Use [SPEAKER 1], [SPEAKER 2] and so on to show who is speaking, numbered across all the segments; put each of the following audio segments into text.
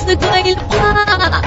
[SPEAKER 1] गइल बा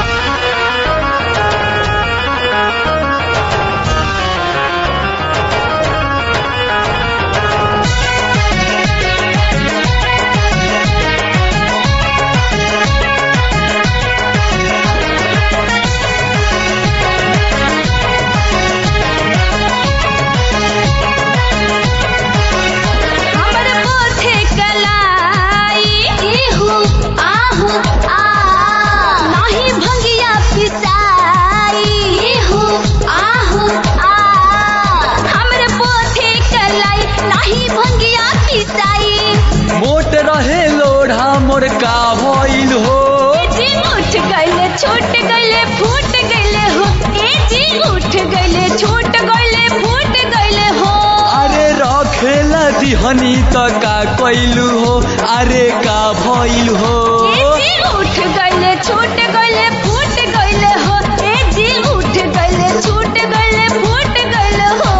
[SPEAKER 2] हमर पोथे कलाई इहु आहु आ नाही भंगिया पिसाई इहु आहु आ हमर पोथे कलाई नाही भंगिया पिसाई
[SPEAKER 3] मोट रहे लोढ़ा मोर का भइल हो
[SPEAKER 2] ए जी उठ गइले छूट गइले फूट गइले हो ए जी उठ गइले छूट गइले फूट गइले हो
[SPEAKER 3] अरे रखेला दिहनी त का कइलू हो अरे का भइल हो
[SPEAKER 2] ए जी उठ गइले छूट गइले फूट गइले हो ए जी उठ गइले छूट गइले फूट गइले हो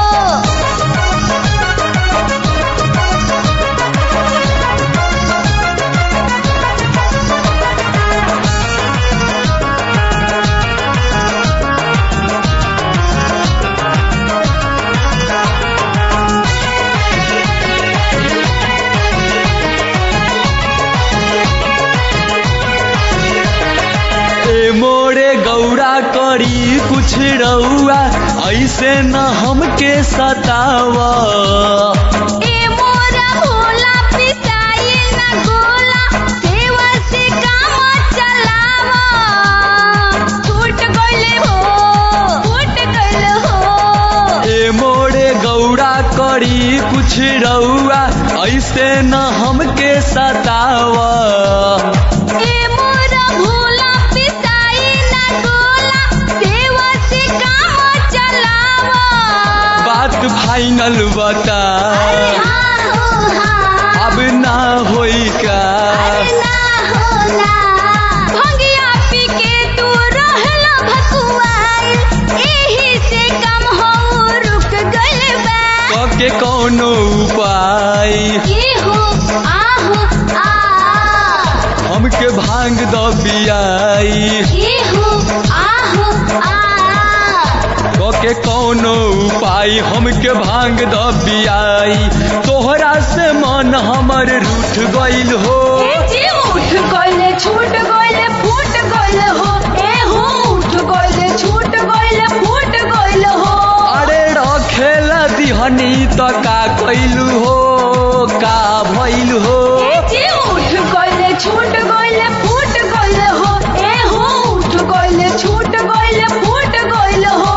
[SPEAKER 3] ए मोरे गौरा करी कुछ रउआ ऐसे न हमके सतावा
[SPEAKER 2] ए मोरा भोला पिसाई ना गोला सेवा से काम चलावा छूट गइले हो फूट गइले हो
[SPEAKER 3] ए मोरे गौरा करी कुछ रउआ ऐसे न हमके सतावा
[SPEAKER 2] ए मोरा भोला पिसाई ना गोला सेवा से काम चलावा
[SPEAKER 3] बात फाइनल बता
[SPEAKER 2] अरे हाँ हो हाँ
[SPEAKER 3] अब ना होई का
[SPEAKER 2] अरे ना होला भंगिया पी के तू रहला भकुआइल एही से कम हो रुक गइल बा
[SPEAKER 3] के कौनो उपाय
[SPEAKER 2] इहु आहु आ
[SPEAKER 3] हमके भांग द बियाई
[SPEAKER 2] इहु आहु आ
[SPEAKER 3] के कौनो उपाय हमके भांग द बियाई तोहरा से मन हमर रूठ गइल हो
[SPEAKER 2] ए जी उठ गइले छूट गइले फूट गइले हो ए हो उठ गइले छूट गइले फूट गइले हो
[SPEAKER 3] अरे रखेला दिहनी त का कइलू हो का भइल हो
[SPEAKER 2] ए जी उठ गइले छूट गइले फूट गइले हो ए हो उठ गइले छूट गइले फूट गइले हो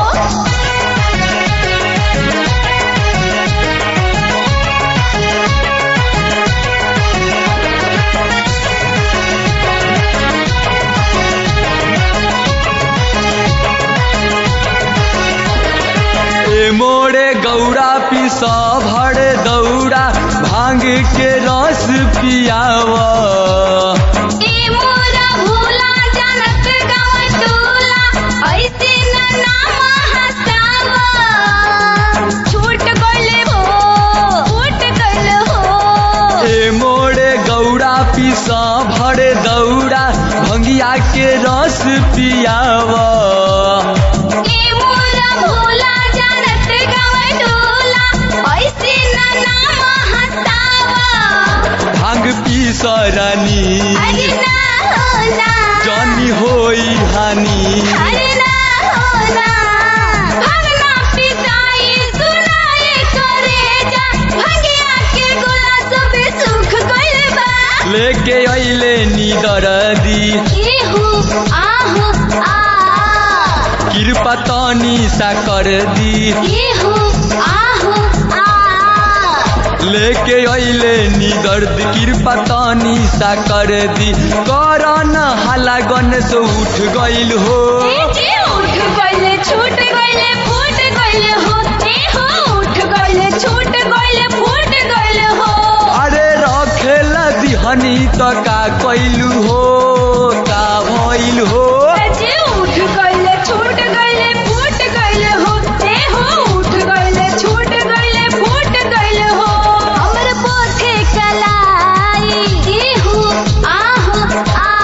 [SPEAKER 3] ए मोरे गौरा पिस भर दौड़ा भांग के रस पियावा
[SPEAKER 2] ए मोरा भोला जानत गाँव टोला ऐसे न नाम हसावा छूट गइले हो फूट गइले हो
[SPEAKER 3] ए मोरे गौरा पिस भर दौड़ा भंगिया के रस पियावा
[SPEAKER 2] ए मोरा भोला जानत गाँव टोला ऐसे न नाम हसावा
[SPEAKER 3] भांग पिस रानी
[SPEAKER 2] अरे ना होला
[SPEAKER 3] जानी होई हानि
[SPEAKER 2] अरे ना होला भगना पिसाई सुनाए करे जा भंगिया के गोला सब सुख गइल बा
[SPEAKER 3] लेके अइले नीदर दी
[SPEAKER 2] इहु आहु आ
[SPEAKER 3] कृपा तनी सा कर दी
[SPEAKER 2] इहु आहु आ
[SPEAKER 3] लेके अइले निदर्द कृपा तनी सा कर दी करन हाला गन से उठ गइल हो
[SPEAKER 2] ए जी उठ गइले छूट गइले फूट गइले हो ए हो उठ गइले छूट गइले फूट गइले हो
[SPEAKER 3] अरे रखेला दिहनी त का कइलू हो का भइल हो
[SPEAKER 2] जी उठ गइले छूट गइले फूट गइले हो ए हो उठ गइले छूट गइले फूट गइले हो हमर पोथे कलाई इहु आहु आ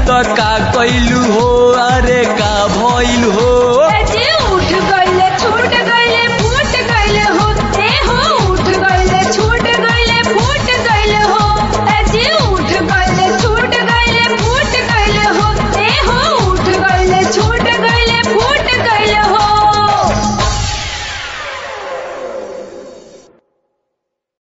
[SPEAKER 3] त